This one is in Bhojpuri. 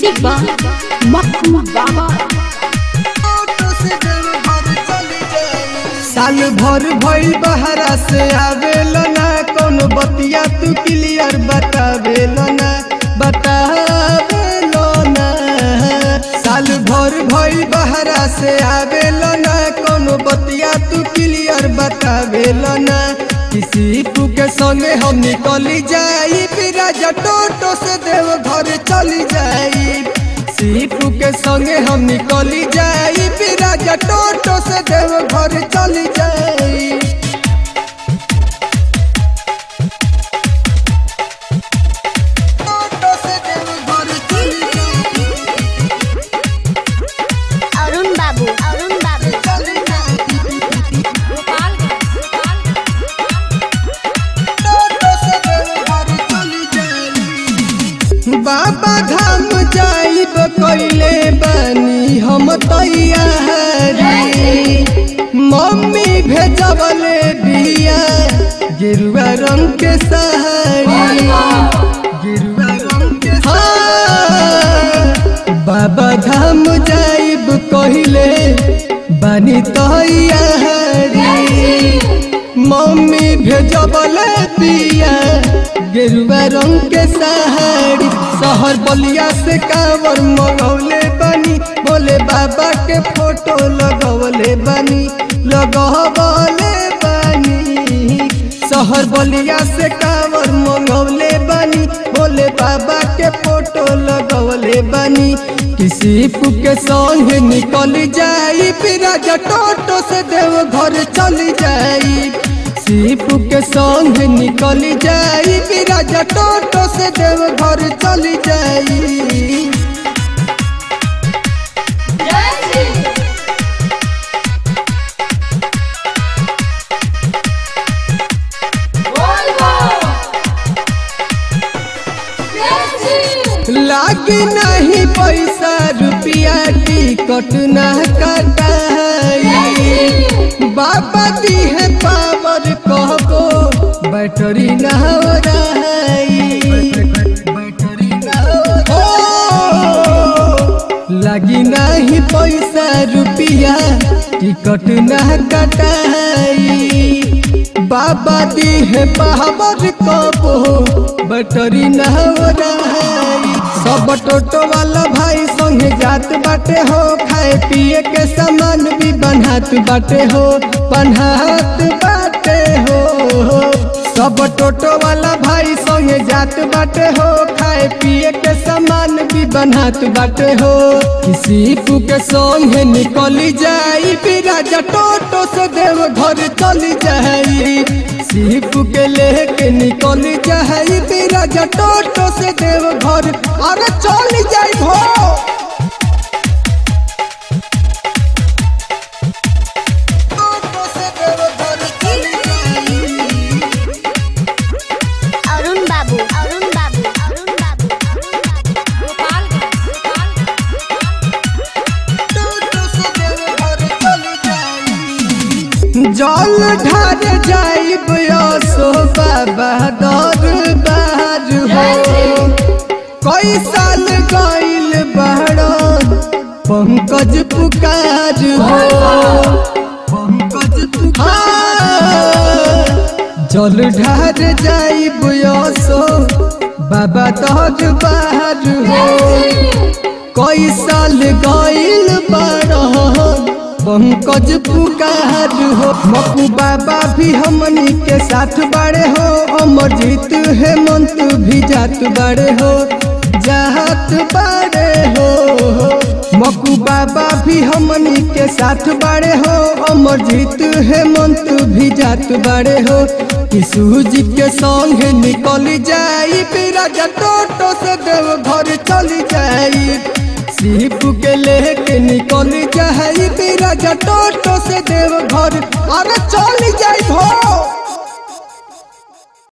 म्यूजिक बा मक्कू बाबा साल भर भइल बहरा से आवेल ना कोनो बतिया तू क्लियर बतावेल ना बतावेल ना साल भर भइल बहरा से आवेल ना कोनो बतिया तू क्लियर बतावेल ना किसी तू के संगे हम निकली जाई फिर राजा टोटो से देव घर चली जाई सीपू के संगे हम निकली जाई फिर राजा टोटो से देव घर चली जाई टोटो से देव घर चली जाई, अरुण बाबू अरुण बाबू चली जाई। टोटो से देव घर चली जाई। बाबा धाम जाइब कैले बानी हम तैयारी मम्मी भेजबले बिया गिरुआ रंग के साड़ी गिरुआ रंग के हाँ, बाबा धाम जाइब कहले बानी तैयारी मम्मी भेजबले बिया गेरुआ रंग के साड़ी शहर बलिया से कांवर मंगौले बनी बोले बाबा के फोटो लगवले बनी लगवले बनी शहर बलिया से कांवर मंगौले बनी बोले बाबा के फोटो लगवले बनी किसी के संग निकल जाई फिर राजा टोटो से देव घर चली जाई सीपू के संग निकल जाई फिर राजा टोटो से देव घर चली जाई लागी नहीं पैसा रुपया टिकट ना कटाई बाबा दी है पावर कहबो बैटरी ना हो रही बैटरी ना हो लगी नहीं पैसा रुपया टिकट ना कटाई बाबा दी है पावर कबो बैटरी ना हो रही सब टोटो वाला भाई संगे जात बाटे हो खाए पिए के सामान भी बनहात बाटे हो बनहात बाटे हो सब टोटो वाला भाई संगे जात बाटे हो खाए पिए के सामान भी बनहात बाटे हो किसी के संगे निकली जाई फिर राजा टोटो से देव घर चली जाई सीप के लेके निकल जाई फिर राजा टोटो से देव घर अरे चल जाई भो टोटो से देव घर चली जाई अरुण बाबू अरुण बाबू अरुण बाबू अरुण जल ढार जाइब सो बाबा दरबार हो कई साल गइल बहरा पंकज पुकार हो पंकज पुकार जल ढार जाइब सो बाबा दरबार हो कई साल गइल बड़हन पंकज पुकार हो मकू बाबा भी हमनी के साथ बाड़े हो अमरजीत हेमंत भी जात बाड़े हो जात बाड़े हो मकू बाबा भी हमनी के साथ बाड़े हो अमरजीत हेमंत भी जात बाड़े हो किशु जी के संग निकल जाई फिर राजा टोटो से देव घर चली जाई सीप के लेके निकल जाई फिर राजा टोटो से देव घर अरे चल जाई भो